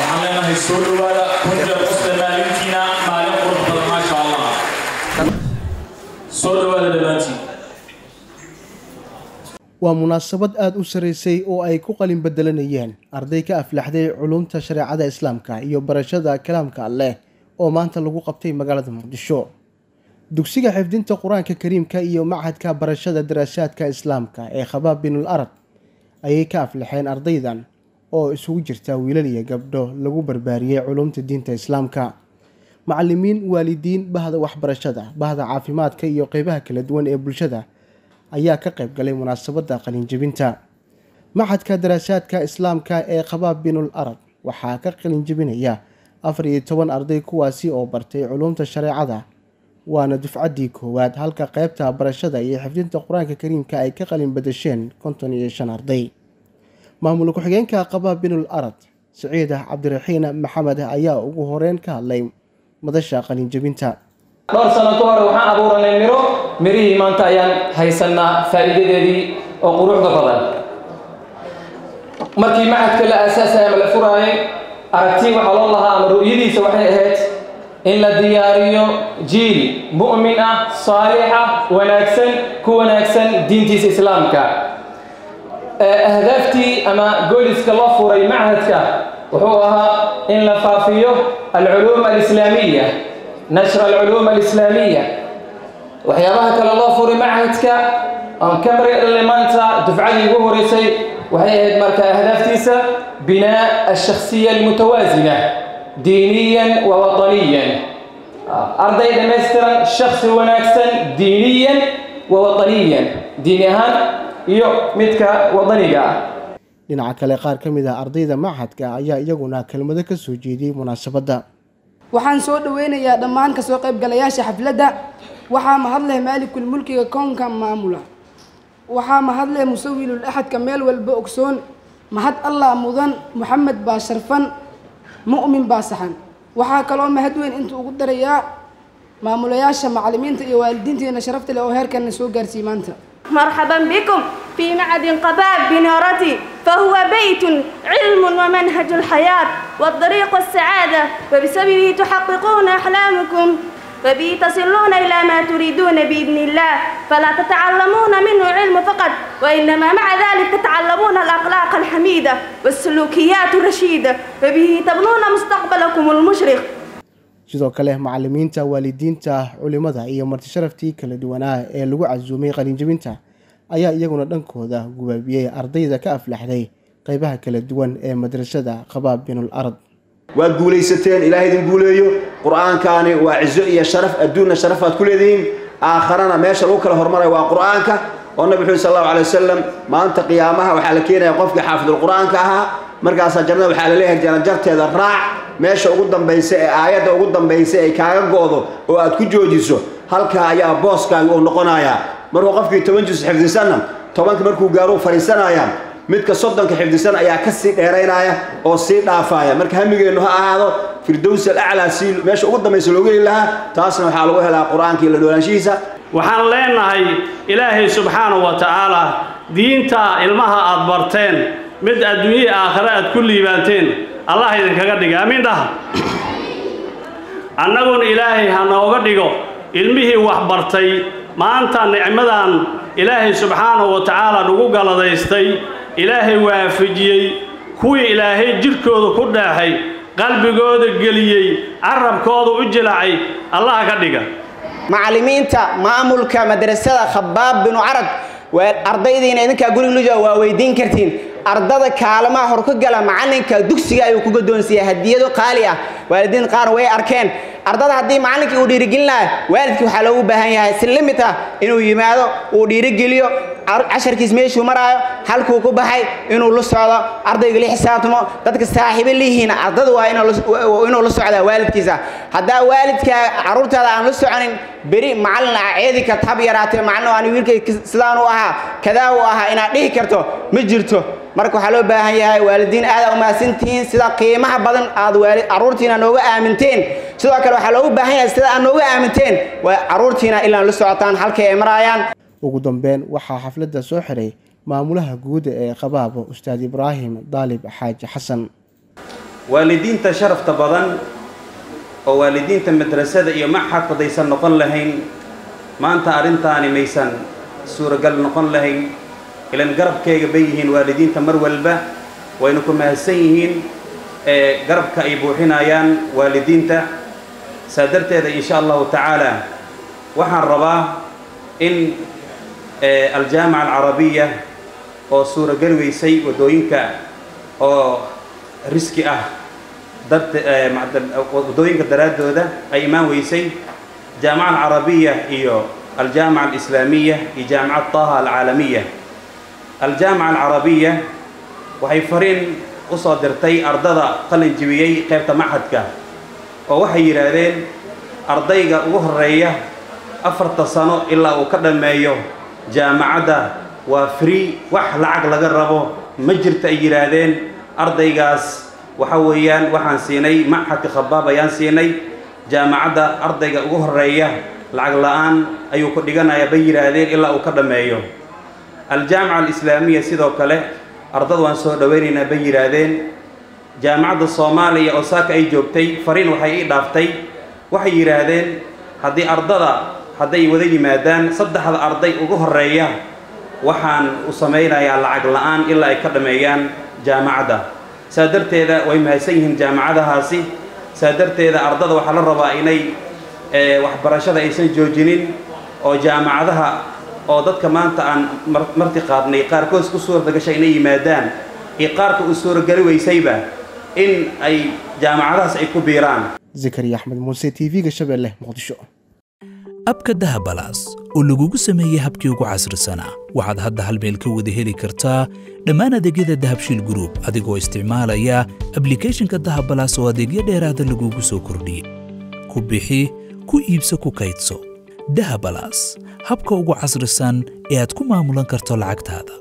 waxaan leenahay soo dhowaada kunja qusta maalintiina maalin qurux badan maasha allah soo dhowaada dhammaantiin waa munaasabad aada u saraysay oo ay ku qalin bedelanayeen arday ka aflaxday culumta shareecada islaamka iyo barashada kalaamka alleh oo maanta lagu qabtay magaalada muqdisho dugsiga xifdinta qur-aanka kariimka iyo machadka barashada daraasaadka islaamka ee khabaab binul arab ayay ka aflaxeen ardaydan oo isugu jirta wiilal iyo gabdho lagu barbaariyey culumta diinta islaamka macalimiin waalidiin bahda waxbarashada bahda caafimaadka iyo qeybaha kala duwan ee bulshada ayaa ka qayb galay munaasabadda qalinjebinta machadka daraasaadka islaamka ee khabaab binul arab waxaa ka qalinjebinaya afar iyo toban arday kuwaasi oo bartay culumta shareecada waana dufcaddii koowaad halka qeybta barashada iyo xifdinta qur-aanka kariimka ay ka qalin badasheen konton iyo shan arday maamul ku-xigeenka khabaab binul arad siciid cabdiraxiin maxamed ayaa ugu horeyn ka hadlay madasha qalinjebinta dhowr sano ka hore waxaan abuuranay miro mirihii maanta ayaan haysanaa faa'iidadeedii oo quruxda badan markii macadka la aasaasaya ama la furaayay aragti waxaa loo lahaa ama ru'yadiisa waxay ahayd in la diyaariyo jiil mu'min ah saalixa wanaagsan ku wanaagsan diintiisa islaamka ahdaaftii ama gooliska loo furay machadka wuxuu ahaa in la faafiyo alculuum alislaamiya nashra alculuum alislaamiya waxyaabaha kale loo furay machadka aan ka maridhalnay maanta dufcadii ugu horeysay waxay ahayd marka ahdaaftiisa binaa alshakhsiya almutawaasina diiniyan wa wataniyan arday dhammaystiran shaksi wanaagsan diiniyan wa wataniyan diini ahaan iyo midka wadaniga ah dhinaca kale qaar ka mid ah ardayda machadka ayaa iyaguna kelmado ka soo jeediyey munaasabadda waxaan soo dhaweynayaa dhammaan kasoo qaybgalayaasha xafladda waxaa mahadleh maalikul mulkiga koonka maamula waxaa mahadleh musawilul axadka meel walba ogsoon mahad allah mudan moxamed baa sharfan mu'min baa saxan waxaa kaloo mahad weyn inta ugu darayaa maamulayaasha macalimiinta iyo waalidiinteena sharafta leh oo heerkana soo gaarsiiyey maanta مرحبا بكم في معد قباب بنارتي فهو بيت علم ومنهج الحياة والطريق السعادة وبسببه تحققون أحلامكم وبه تصلون إلى ما تريدون بإذن الله فلا تتعلمون منه علم فقط وإنما مع ذلك تتعلمون الأخلاق الحميدة والسلوكيات الرشيدة وبه تبنون مستقبلكم المشرق sidoo kale macalimiinta waalidiinta culimada iyo martisharaftii kala duwanaa ee lagu casuumay qalinjebinta ayaa iyaguna dhankooda gubaabiyey ardayda ka aflaxday qeybaha kala duwan ee madrasada khabaab binul arad waad guulaysateen ilaah idin guuleeyo qur-aankaani waa cizo iyo sharaf adduunna sharafaad ku leedihiin aakharana meesha lagu kala hormarayo waa qur-aanka oo nabi wuxuu sal allahu alay wasalam maanta qiyaamaha waxaa la keenaya qofkii xaafidul qur-aanka ahaa markaasaa jannada waxaa la leeyahay janajarteeda raac meesha ugu dambaysa ee aayadda ugu dambaysa ay kaaga goodo oo aad ku joojiso halkaa ayaa booskaaga uu noqonayaa markuu qofkii toban jus xifdisanna tobanka markuu gaaruu fadhiisanaya midka soddonka xifdisan ayaa ka sii dheeraynaya oo sii dhaafaya marka hamigeennu ha ahaado firdows alaclaa si meesha ugu dambaysa loogu heli lahaa taasna waxaa lagu helaa qur-aanka iyo la noolaanshihiisa waxaan leenahay ilaahay subxaanahu wa tacaala diinta ilmaha aad barteen mid adduunyihii aakhare aad ku liibaanteen allah idinkaga dhiga amiin dhaha annaguna ilaahay ha nooga dhigo ilmihii wax bartay maanta nicmadan ilaahay subxaanahu wa tacaala nagu galadaystay ilaahay waafajiyey kuwii ilaahay jidhkooda ku dheexay qalbigooda geliyey carabkooda u jilacay allah ka dhiga macallimiinta maamulka madrasada khabaab binu carad waa ardaydiina idinkaa guriga luja waa weydiin kartiin ardada kaalmaha hor ka gala macalinka dugsiga ayuu ku gadoonsiiya hadiyado qaali ah waalidiin qaar way arkeen ardada haddii macalinkii uu dhiirigelinayo waalidkii waxaa loogu baahan yahay si limit ah inuu yimaado uu dhiirigeliyo casharkiis meeshuu maraayo halkuu ku baxay inuu la socdo ardayga la xisaabtamo dadka saaxiibo lihiin ardada waa inuu la socdaa waalidkiisa haddaa waalidka caruurtaada aan la soconin beri macalin ceedi karta hab yaraatee macalin aan wiilkay sidaan u ahaa kadaa u ahaa inaad dhihi karto ma jirto marka waxaa loo baahan yahay waalidiin aada umahadsantihiin sida qiimaha badan aad caruurtiina nooga aaminteen sidoo kale waxaa loogu baahan yahay sida aad nooga aaminteen waa caruurtiina ilaan la socotaan halkay ay maraayaan ugu dambeyn waxaa xafladda soo xiray maamulaha guud ee qabaabo ustaad ibraahim daalib xaaji xasan waalidiinta sharafta badan oo waalidiinta madrasada iyo maxadku hadaysan noqon lahayn maanta arrintaani maysan suuragal noqon lahayn ilan garabkayga bay yihiin waalidiinta mar walba wayna ku mahadsan yihiin ee garabka ay buuxinayaan waalidiinta saa darteeda insha allahu tacaala waxaan rabaa in aljaamica alcarabiya oo suuragali weysay waddooyinka oo riski ah darte waddooyinka daraaddooda ay imaan weysay jaamica alcarabiya iyo aljaamica alislaamiya iyo jaamicad taha alcaalamiya aljaamica alcarabiya waxay fariin u soo dirtay ardada qalin jibiyey qaybta maxadka oo waxay yidhaahdeen ardayga ugu horreeya afarta sano ilaa uu ka dhammeeyo jaamacadda waa free wax lacag laga rabo ma jirto ay yidhaahdeen ardaygaas waxa weeyaan waxaan siinay maxadka khabaab ayaan siinay jaamacadda ardayga ugu horreeya lacag la-aan ayuu ku dhiganayaa bay yidhaahdeen ilaa uu ka dhammeeyo aljaamica alislaamiya sidoo kale ardada waan soo dhowaynaynaa bay yidhaahdeen jaamacadda soomaaliya oo saaka ay joogtay fariin waxay ii dhaaftay waxay yidhaahdeen haddii ardada hadday wada yimaadaan saddexda arday ugu horreeya waxaan u samaynayaa lacag la-aan ilaa ay ka dhammeeyaan jaamacadda saa darteeda way mahadsan yihiin jaamacadahaasi saa darteeda ardada waxaa la rabaa inay waxbarashada aysan joojinin oo jaamacadaha oo dadka maanta aan marti qaadnay qaarkood ku suurta gashay inay yimaadaan iyo qaarka uu suurageli weysayba in ay jaamacadahaas ay ku biiraan zakariya axmed muuse t v-ga shabeelle muqdisho abka dahabalaas oo lagugu sameeyey habkii ugu casrisanaa waxaad hadda hal meel ka wada heli kartaa dhammaan adeegyada dahabshiil gruub adigoo isticmaalaya ablikhethonka dahabalaas oo adeegyo dheeraada lagugu soo kordhiyey ku bixi ku iibso ku kaydso dahabalaas habka ugu casrisan ee aad ku maamulan karto lacagtaada